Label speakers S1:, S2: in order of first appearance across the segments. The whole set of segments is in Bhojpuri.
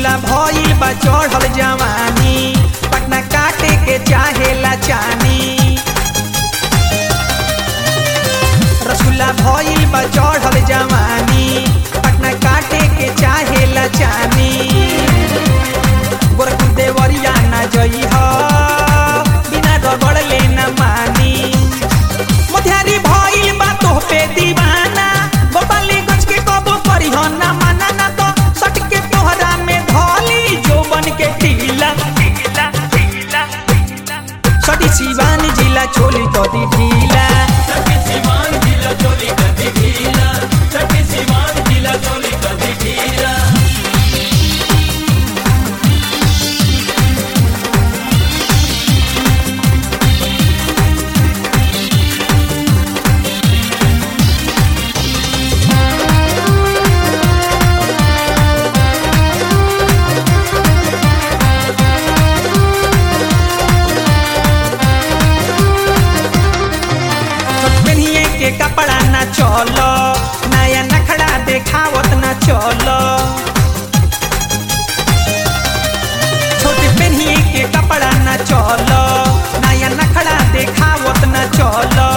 S1: रसगुल्ला भइल बा चढ़ल जवानी पटना काटे के चाहेला चानी रसगुल्ला भइल बा चढ़ल जवानी पटना काटे के चाहेला चानी गोरखपुर देवरिया ना जई ह बिना रगड़ ले न मानी मोतिहारी भइल बा तोह पे दीवाना गोपाली गज के कबो करी ह ना माना ना तो सट के तोहरा में धली जो बन के ढीला सटी शिवानी जिला चोली कदी ढीला पेनिए के कपड़ा ना चलो नया नखड़ा देखावत ना चलो छोटे पेनिए के कपड़ा ना चलो नया नखड़ा देखावत ना चलो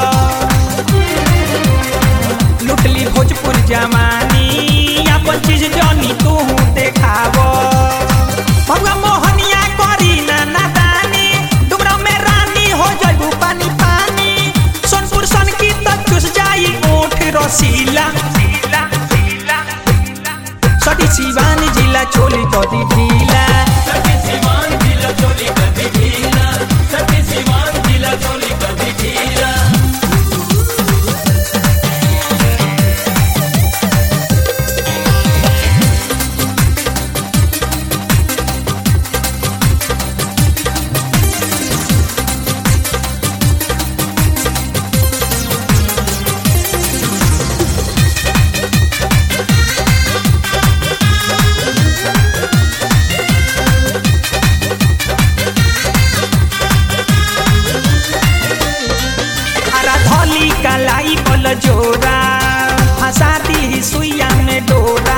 S1: लुटली भोजपुर जवानी अपन चीज जनी तू देखावो भगवा मोहनिया करी ना नादानी डुमरा में रानी हो जाइबू पानी पानी सोनपुर सन की तक चुस जाई ओठ रसीला सटी शिवानी जिला चोली कदी ढीला अरा धली कलाई बल जोरा फंसा दी सुइया में डोरा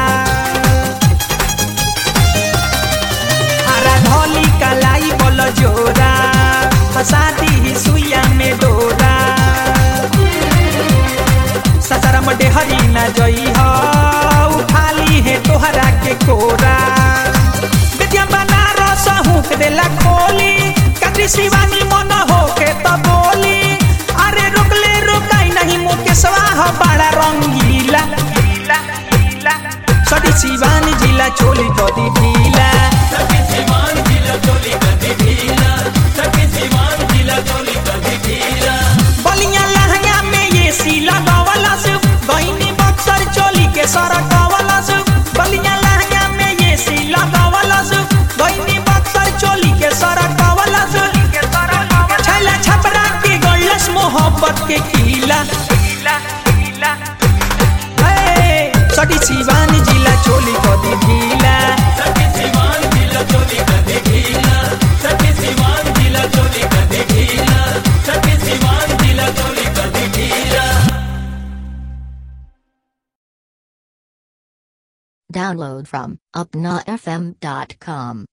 S1: अरा धली कलाई बल जोरा फंसा दी सुइया में डोरा ससरम डेहरी न जई हो उठाली है तोहरा के कोरा विद्या बनारस हुक देला खोली कद्री शिवानी मन हो के त बोली अरे रुकले रुकाई नहीं मुके स्वाह बड़ा रंगीला सटी शिवानी जिला चोली कदी ढीला बलिया लहंगा में ये सी लगावला से गईनी बक्सर चोली के सरकवला से बलिया लहंगा में ये सी लगावला से गईनी बक्सर चोली के सरकवला से छैला छपरा के गलस मोहब्बत के किला ए, सटी शिवानी जिला चोली कदी ढीला
S2: Download from upnafm.com.